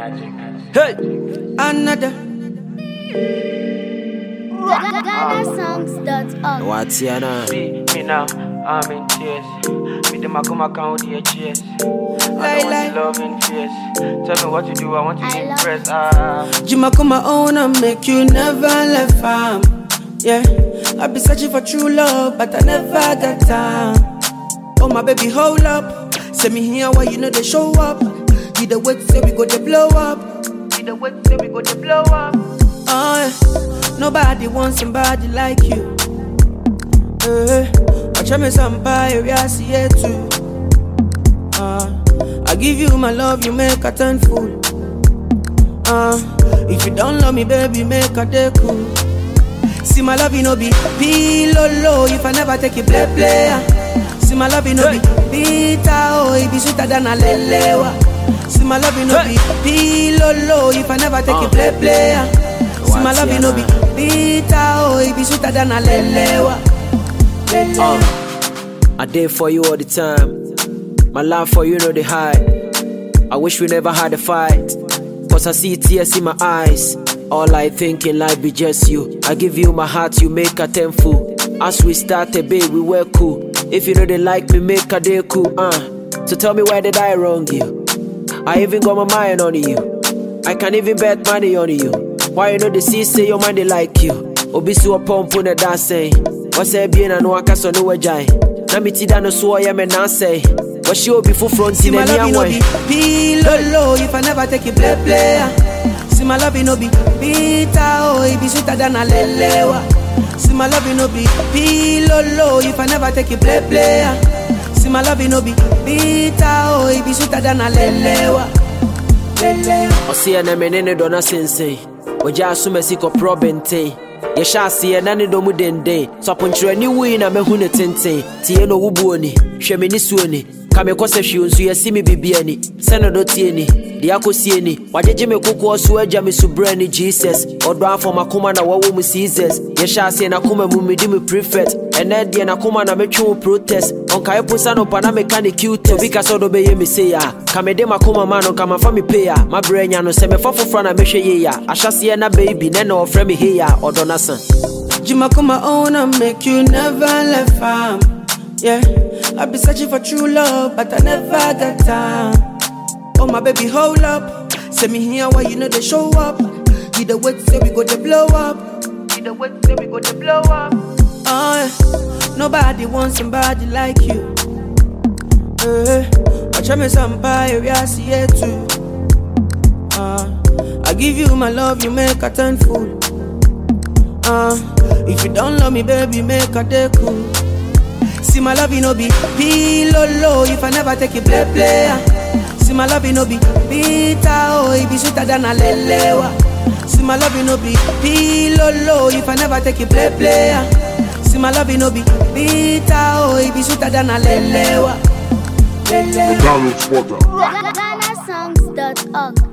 Hey, Another. GhanaSongs.org. what's your name? See me now, I'm in tears. Me them I come account with your cheers. I Lie, don't lie. want your love in fears. Tell me what to do, I want to I love- impress. Ah, Jima come my own and make you never left farm. Yeah, I be searching for true love, but I never got time. Oh my baby, hold up. Send me here why you know they show up. You the wait say we go to blow up. You the wait say we go to blow up. Oh, yeah. nobody wants somebody like you. Uh, watch me somebody I see it too. Uh, I give you my love, you make a turn fool. Uh, if you don't love me, baby, make a day cool. See my love, you know be pillow low. If I never take you play play. ah. See my love, you know be bitter oh, it be sweeter than a lelewa. See my love, you know be pillow low. If I never take you play play. ah. See my love, you know be bitter oh, it be sweeter than a lelewa. Lelewa. I did for you all the time. My love for you know the high. I wish we never had a fight. Cause I see tears in my eyes. All I think in life be just you. I give you my heart, you make a tenfold. As we started, babe, we were cool. If you know they like me, make a day cool, uh. So tell me why did I wrong you? I even got my mind on you. I can even bet money on you. Why you know the see say your mind they like you? Obi so pump on the dancing. What's that being and no aka so no wajai. Na mi ti da no so ya me na say. What she obi for front See in my any love, you know way. be pillow low if I never take you play play. ah. See my love, you know be bitter oh, it be sweeter than a lelewa. See my love, you know be pillow low if I never take you play play. ah. See my love, you know be bitter oh, it be sweeter than a lelewa. Lelewa. Ɔseɛ na me ne ne dɔ no sensɛn ɔgya asom asi kɔporɔ bɛnten yɛhyɛ aseɛ na ne dɔ mu denden so aponkyerɛni wui na mahu ne tenten tie no wobuo ni hwɛ me ne suo ni ka me kɔ sɛ hwee nso yɛsi me bibia ni sɛ ne dɔ tie ni deɛ akɔsie ni wagyegye me kokoɔ so agya me so berɛ ni jesus ɔdɔ afɔ makoma na wɔwɔ mu caesars yɛhyɛ aseɛ nakoma mu medi me prefect ɛnɛ deɛ nakoma na metwe wo protest ɔnkae po sa no pa na meka ne cute obi ka sɛ ɔdɔ bɛyɛ me sei a ka mede makoma ma no nka mafa me pei a mabrɛ anya no sɛ mefa foforɔ na mɛhwɛ yei a ahyɛseɛ na baby nɛ na ɔfrɛ me hei a ɔdɔ no sa Jima come my own and make you never left farm. Yeah, I be searching for true love, but I never got time. Oh my baby, hold up. Send me here why you know they show up. You the wait say we go to blow up. You the wait say we go to blow up. Oh, yeah. nobody wants somebody like you. Uh, watch me somebody I see it too. Uh, I give you my love, you make a turn fool. Uh, if you don't love me, baby, make a day cool. See my love, you know be pillow low. If I never take you play play. ah. See my love, you know be bitter oh, it be sweeter than a lelewa. See my love, you know be pillow low. If I never take you play play. ah. See my love, you know be bitter oh, it be sweeter than a lelewa. Lelewa. Donald Porter. GhanaSongs.org.